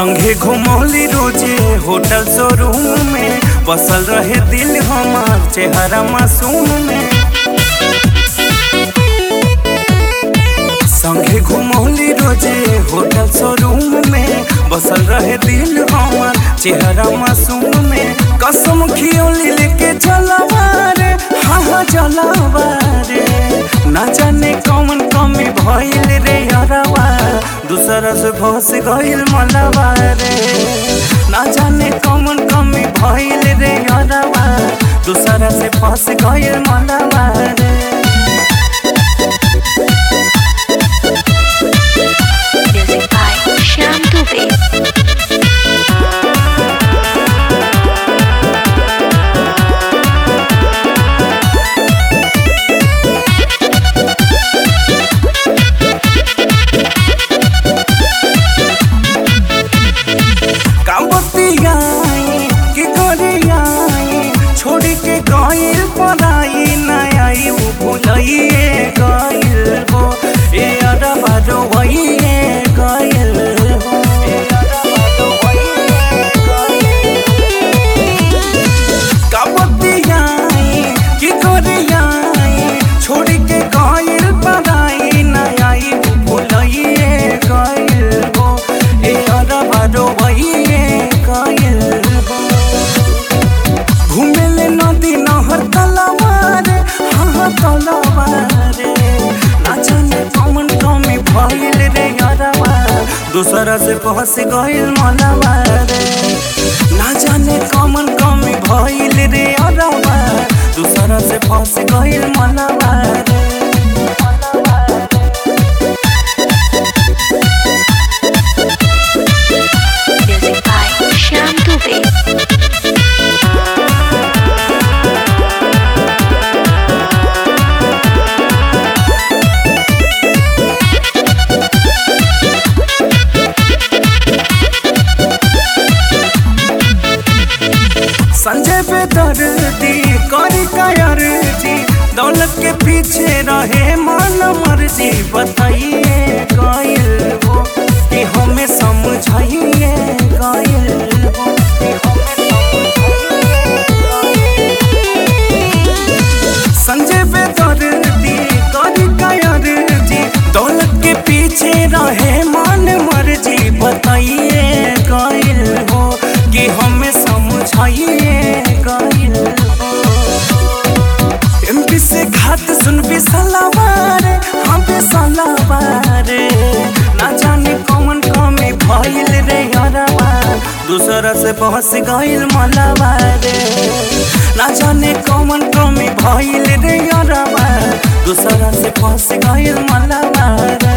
संगे घुमौली रोजे hotel showroom में बसल रहे दिल हमार चेहरा मासूम में संगे घुमौली रोजे होटल शोरूम में बसल रहे दिल हमार चेहरा मासूम में कसम खियोली लेके चलवा रे हाँ हाँ चलवा रे ना जाने कौन कमी भइल रे यारवा दूसरा से फंस गइल मलवा रे ना जाने कौन कमी भइल रे यारवा दूसरा से फंस गइल मलवा रे Music by Shyam Dubey. काबतियाई के गोरियाई छोड़ के गइल पराई ना आई उ भुलइए गइल हो ए अरबा रोइए गइल हो ए अरबा रोइए गइल काबतियाई के गोरियाई छोड़ के गइल पराई ना आई उ भुलइए गइल हो ए अरबा रोइए गइल हो घुमेले नदी नहर तलवार हाँ हाँ तलवार ना जाने कौन कमी भइल रे यारवा दूसरा से फंस गइल मनवा रे ना जाने कौन कमी भइल रे यारवा दूसरा से फंस गइल मनवा रे Music by Shyam Dubey. Sanjay पे दर्दी करी कायर जी दौलत के पीछे रहे मन मर्जी बताइए गइल हो कि हमें समझाइए गइल हो कि हमें समझाइए संजय पे दर्दी करी कायर जी दौलत के पीछे रहे मन मर्जी बताइए गइल हो कि हमें समझाइए गइल हो एमपी से घाट सुन भी सलावार हम भी सलावार ना जाने कौन कमी भइल रे यारवा दूसरा से बहस गइल मलवा रे ना जाने कौन कमी भइल रे यारवा दूसरा से फंस गइल मलवा रे